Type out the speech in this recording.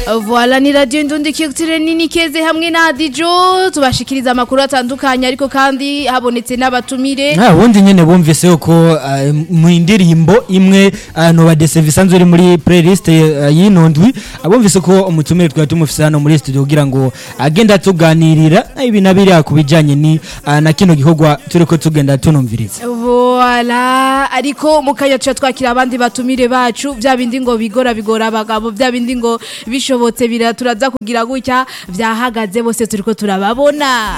Voilà ni radio Indundi Culture nini keze hamwe na Dijo tubashikiriza amakuru atandukanye ariko kandi habonetse n'abatumire nta wundi nyene bumvise ko uh, mu indirimbo imwe uh, no badese bisanzwe iri muri playlist uh, y'inondwi abumvise ko umutumire twari tumufise hano muri studio kugira ngo agenda tuganirira ibi nabiri kubijanye ni uh, na kino gikorwa turiko tugenda tunumviriza Voilà ariko mukanya tuca twakira abandi batumire bacu bya bindi ngo bigora bigora abagabo bya bindi ngo bishobotse biraturaza kugira gutya vyahagaze bose turiko turababona